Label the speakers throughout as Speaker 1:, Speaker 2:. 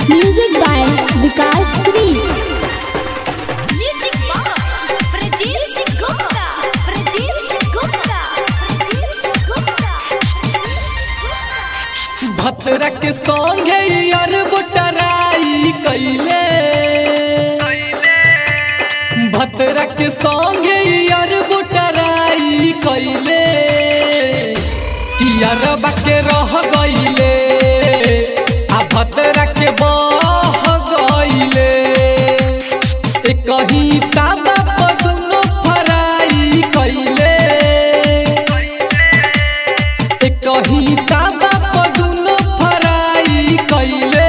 Speaker 1: Music by Vikas Shri
Speaker 2: Music by Prajeet Singh Gupta. Prajeet Singh Gupta. Prajeet Singh Gupta.
Speaker 3: भतरा के संगे यार बुटराई कैले भतरा के संगे यार बुटराई कैले कियारबा के रह गईले आ भतरा के बह गईले ए कहीं ताबा पर दुनो फराई कैले ए कहीं ताबा पर दुनो फराई कैले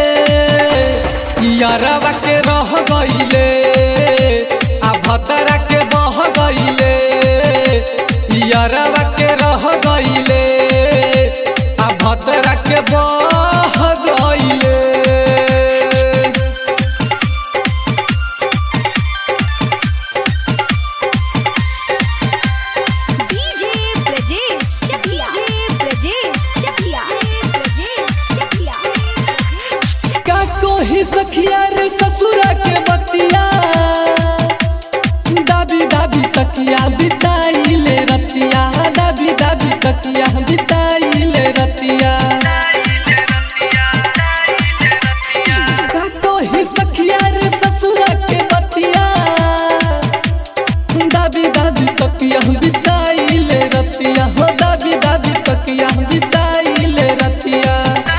Speaker 3: यारवा के रह गईले आ भतरा के बह गईले यारवा के रह गईले आ भतरा के बह गईले
Speaker 2: DJ Prajeet Chakia. DJ Prajeet Chakia. Prajeet Chakia.
Speaker 3: का कोही सखिया रे ससुरा के बतिया दाबी दाबी तकिया बिताई ले रतिया दाबी दाबी तकिया बिताई ले रतिया का कोही सखिया रे ससुरा के बतिया दाबी दाबी तकिया बिताई ले रतिया हो दाबी दाबी तकिया बिताई ले रतिया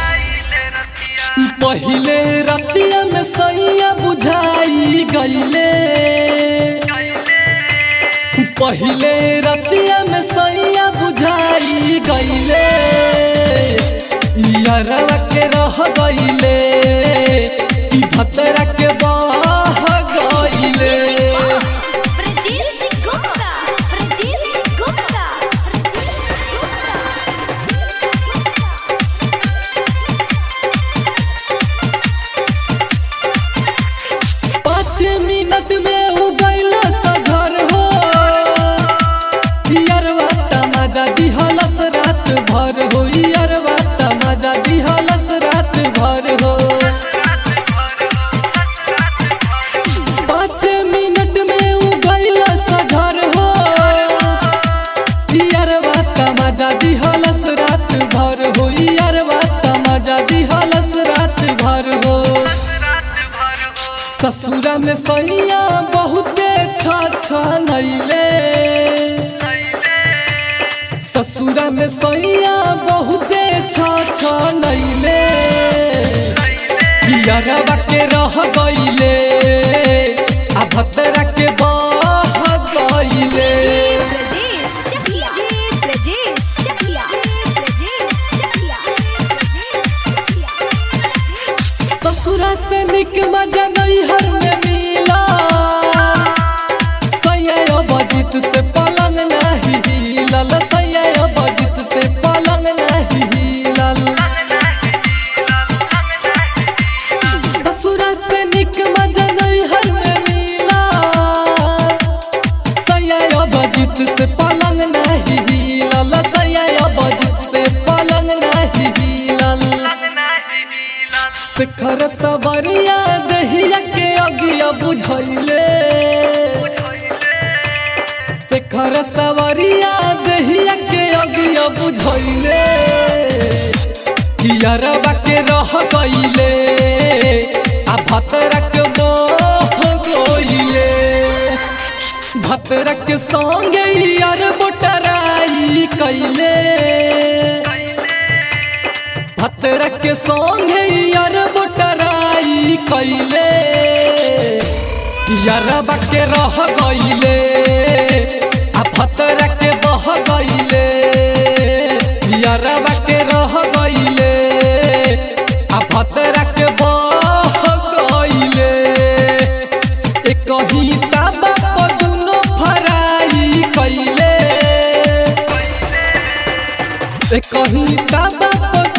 Speaker 3: पहिले रतिया में सैया बुझाई गईले पहिले रतिया में सैया बुझाई गईले यारवा के रह गईले ई भतरा के बह गईले
Speaker 2: Prajeet Singh Gupta. Prajeet Singh Gupta.
Speaker 3: पाँच मिनट में उगैल सधर हो यरवा तमाजा दिहलस रात भर हो यरवा तमाजा दिहलस रात भर हो पाँच मिनट में उगैल सधर हो यरवा तमाजा दिहलस रात भर हो यरवा तमाजा दिहलस रात भर हो ससुरा में सैया बहुते छ नैले ससुरा में सैया बहुते छ नैले पियरवा के रह गईले आ भतरा के बह गईले
Speaker 2: Prajeet Chakia. Prajeet Chakia. Prajeet Chakia.
Speaker 3: ससुरा से निक मजा नैहर में मिला सैया बजित से पलंग नहीं हिलल सैया बजित से पलंग नहीं हिलल ससुरा से निक मजा नैहर में मिला सैया बजित से पलंग नहीं हिलल सैया बजित से पलंग नहीं हिलल शिखर सवरिया दहिया के अगिया बुझैले शिखर सवरिया दहिया के अगिया बुझैले कियरवा के रह गईले आ भतरा के मोह गईले भतरा के संगे यार बोटराई कैले भतरा के संगे यार बोटराई कैले यारबा के रह गईले आ भतरा के बह गईले यारबा के रह गईले आ भतरा के बह गईले ए कहीं ताबा पर दुनो फराई कैले ए कहीं ताबा पर